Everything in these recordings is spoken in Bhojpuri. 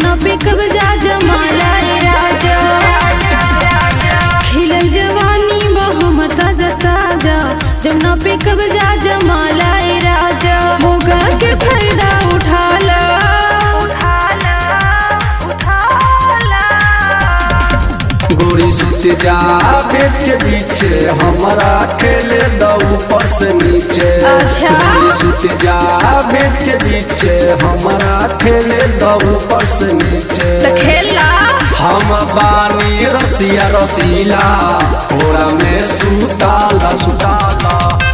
जमुना पे कब्जा जमाला ए राजा खिलल जवानी बा हमर ताजा ताजा जमुना पे कब्जा जमाला ए राजा मोगा के फायदा उठाला गोरी सुत जा बेट के बीचे हमारा खेले दो ऊपर से नीचे अच्छा। गोरी सुत जा बेट के बीचे हमारा खेले दो ऊपर से नीचे त खेला हम बानी रसिया रसीला थोड़ा में सुताला सुताला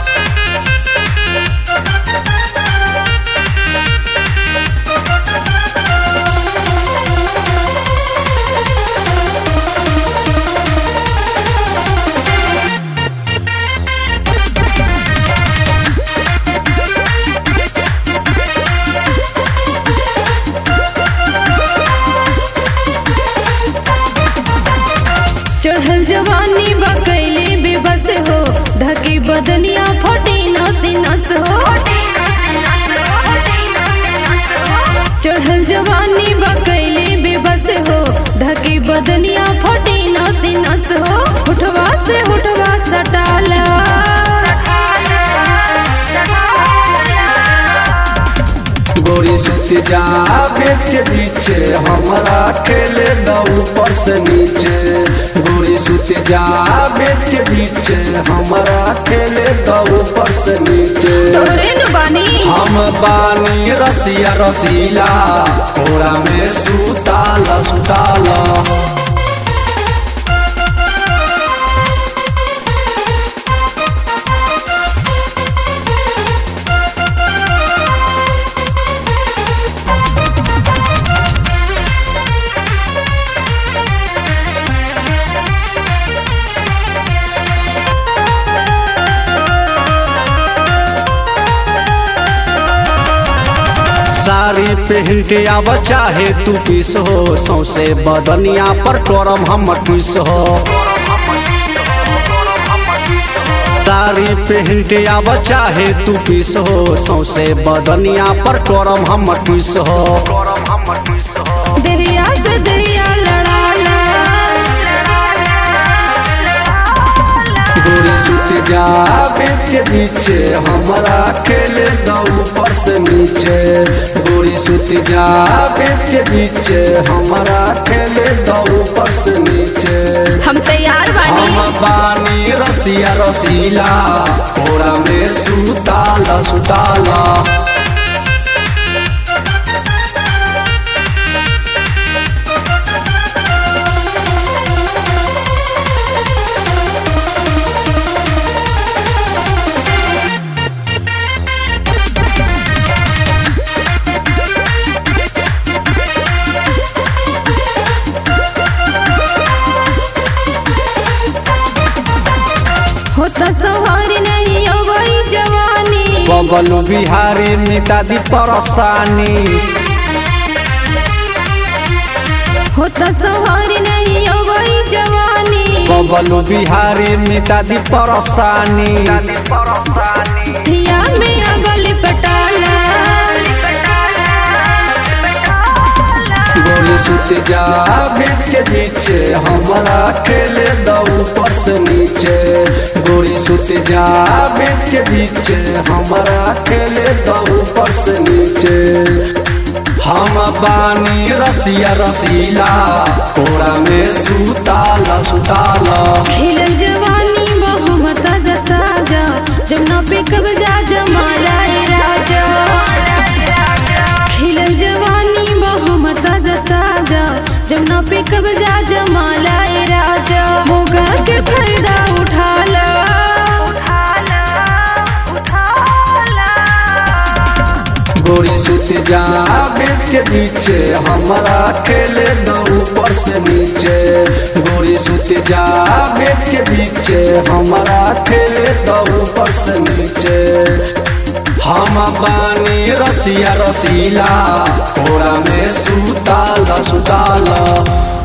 चढ़ल जवानी बा कैले बेबस हो धके बदनिया फटे नस नस हो चढ़ल जवानी बा कैले बेबस हो धके बदनिया फटे नस नस हो उठवा से उठवा सटाला गोरी सुत जा बेट के बीचे हमारा खेले दो ऊपर से नीचे गोरी सुत जा बेट के बीचे हमारा खेले दो ऊपर से नीचे तोरे नु बानी हम बानी रसिया रसीला थोड़ा में सुताला सुताला साड़ी पहन के आब चाहे तू पीस हो सौसे बदनिया पर टोरम हम टूस हो साड़ी पहन के आब चाहे तू पीस हो सौसे बदनिया पर टोरम हम टूस हो दरिया से दरिया लड़ाला गोरी सुत जा बेट के बीचे हमारा खेले दो ऊपर से नीचे गोरी सुत जा बेट के बीचे हमारा खेले दो ऊपर से नीचे हम तैयार बानी हम बानी रसिया रसीला थोड़ा में सुताला सुताला होता सवारी नहीं अवई जवानी बबलू बिहारी मितादी परसानी होता सवारी नहीं अवई जवानी बबलू बिहारी मितादी परसानी थिया में अगल पटाला गोरी सुत जा बेट के बीचे हमारा खेले दो ऊपर से नीचे गोरी सुत जा बेट के बीचे हमारा खेले दो ऊपर से नीचे हम बानी रसिया रसीला कोड़ा में सुताला सुताला खिलल जवानी बहुमत ताजा ताजा जमुना पे कब्जा जमाला ए राजा खिलल जवानी बहुमत ताजा ताजा जमुना पे कब्जा जमाला ए राजा मोगा के फायदा उठाला गोरी सुत जा बेट के बीचे हमारा खेले दो ऊपर से नीचे गोरी सुत जा बेट के बीचे हमारा खेले दो ऊपर से नीचे हम बानी रसिया रसीला थोड़ा में सुताला सुताला